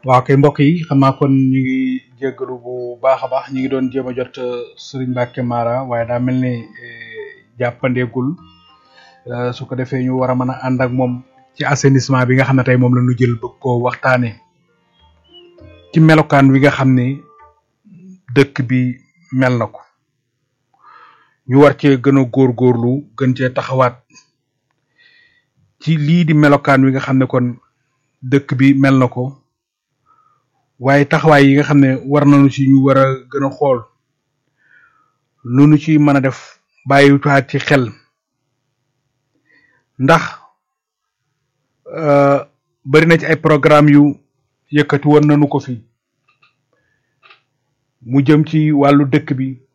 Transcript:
waaw kay mbokk yi xam naa kon ñu ngi jéggalu bu baax a baax ñu ngi doon jéem a jot Serigne Mbacke Mara waaye daa mel ni jàppandeegul su ko defee ñu war a mën a ànd ak moom ci assainissement bi nga xam ne tey moom la ñu jël bëgg koo waxtaanee ci melokaan wi nga xam ni dëkk bi mel na ko ñu war cee gën a góorgóorlu gën cee taxawaat ci lii di melokaan wi nga xam ne kon dëkk bi mel na ko waaye taxawaay yi nga xam ne war nañu ci ñu war a gën a xool lu nu ci mën a def bàyyiwaat ci xel ndax bari na ci ay programme yu yëkkati woon nañu ko fi mu jëm ci wàllu dëkk bi